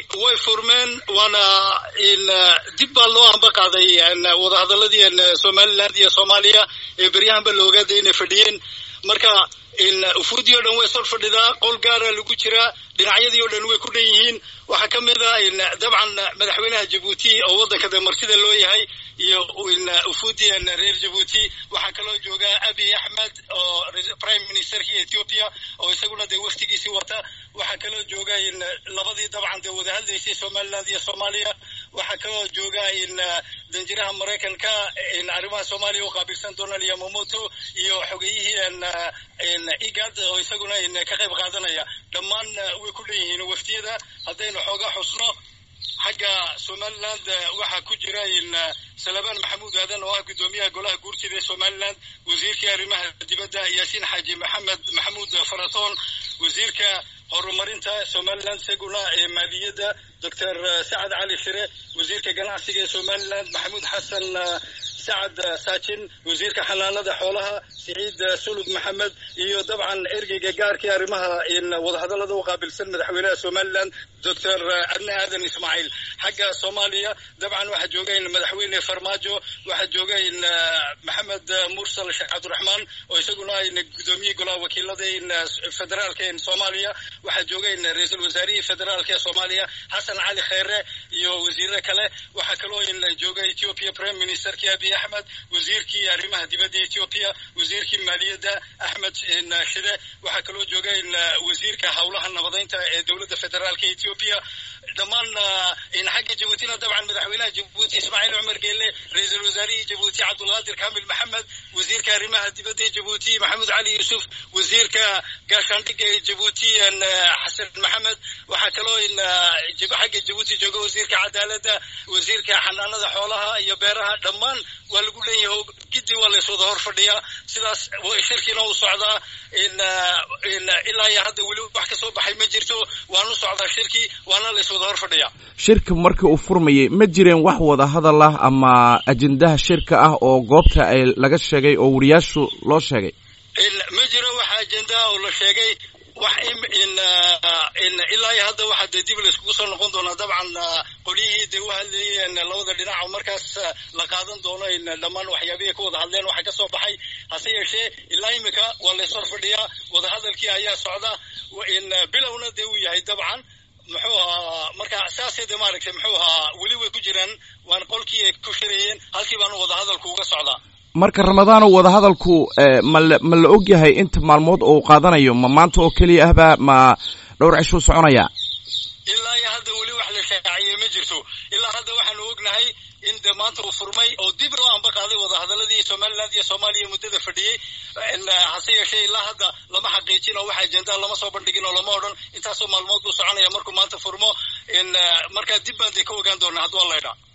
way furmeen waana dib baa loo amba qaaday wadahadaladii somaliland iyo soomaaliya ee beryahanba la ogaaday inay fadhiyeen marka ufuudii o dhan way sor fadhidaa qol gaara lagu jiraa dhinacyadii o dhan way ku dhan yihiin waxaa ka mid a dabcan madaxweynaha jabuuti oo waddanka de marsida loo yahay iyo ufuudii reer jabuuti waxaa kaloo jooga abiy axmed oo prime ministerkii ethiopia oo isaguna dee waftigiisii wata waxaa kaloo jooga labadii dabcan dee wada hadlaysay somaliland iyo soomaaliya waxaa kaloo jooga danjiraha maraykanka arrimaha soomaaliya u qaabilsan donald yamamoto iyo xogeyihii igad oo isaguna ka qayb qaadanaya dhammaan way ku dhan yihiin waftiyada haddaynu xoogaa xusno xagga somaliland waxaa ku jira salabaan maxamuud aadan oo ah guddoomiyaha golaha guurtida ee somaliland wasiirkii arrimaha dibadda yaasiin xaaji maxamed maxamuud faratoon wasiirka horumarinta somaliland isaguna ee maaliyadda doctor sacad cali shire wasiirka ganacsiga ee somaliland maxamuud xasan sacad saajin wasiirka xanaanada xoolaha siciid sulub maxamed iyo dabcan ergeyga gaarkii arrimaha wadahadallada u qaabilsan madaxweynaha somaliland doctor adne aadan ismaaciil xagga soomaaliya dabcan waxaa jooga madaxweyne farmaajo waxaa jooga maxamed mursal sheekh cabdiraxmaan oo isaguna gudoomiyihii golaha wakiilada federaalka soomaaliya waxaa jooga ra-iisul wasaarihii federaalka ee soomaaliya xasan cali kheere iyo wasiire kale waxaa kaloo jooga ethiopia prime ministerkii abiy axmed wasiirkii arrimaha dibadda ethiopia wasiirkii maaliyadda axmed shide waxaa kaloo jooga wasiirka howlaha nabadeynta ee dowladda federaalka ethiopia dhammaan xagga jabuutina dabcan madaxweynaha jabuuti ismaaciil cumar geelle ra-iisul wasaarihii jabuuti cabdulqaadir kamil maxamed wasiirka arrimaha dibadda ee jabuuti maxamuud cali yuusuf wasiirka gaashaandhigga ee jabuuti xasan maxamed waxaa kaloo xagga jabuuti jooga wasiirka cadaaladda wasiirka xanaanada xoolaha iyo beeraha dhammaan waa lagu leeyahay giddi waa lays wada hor fadhiyaa sidaas shirkiina u socdaa ilaa iyo hadda weli wax ka soo baxay ma jirto waanu socdaa shirkii waana lays wada hor fadhiyaa shirka markii uu furmayay ma jireen wax wada hadal ah ama ajendaha shirka ah oo goobta ay laga sheegay oo wariyaashu loo sheegay ma jiro wax ajendaha oo la sheegay wax ilaa iyo hadda waxaa dee dib layskugu soo noqon doonaa dabcan qolyihii dee u hadlayeen labada dhinac oo markaas la qaadan doono dhammaan waxyaabihii ka wada hadleen waxa ka soo baxay hase yeeshee ilaa imika waa lays hor fadhiyaa wadahadalkii ayaa socda bilowna dee uu yahay dabcan muxuu ahaa marka saasee de maaragtay muxuu ahaa weli way ku jiraan waan qolkii ay ku shirayeen halkii baanu wadahadalku uga socdaa marka ramadaano wadahadalku mala ma la og yahay inta maalmood oo uu qaadanayo ma maanta oo keliya ahba ma dhowr cishuu soconaya ilaa iyo hadda weli wax la shaaciyey ma jirto ilaa hadda waxaanu ognahay in de maanta uu furmay oo dib loo amba qaaday wadahadaladii somaliland iyo soomaaliya muddada fadhiyey hase yeeshee ilaa hadda lama xaqiijin oo wax ajendaa lama soo bandhigin oo lama odhan intaasoo maalmood buu soconaya markuu maanta furmo markaa dib baan dee ka ogaan doonaa hadduu alla idhaa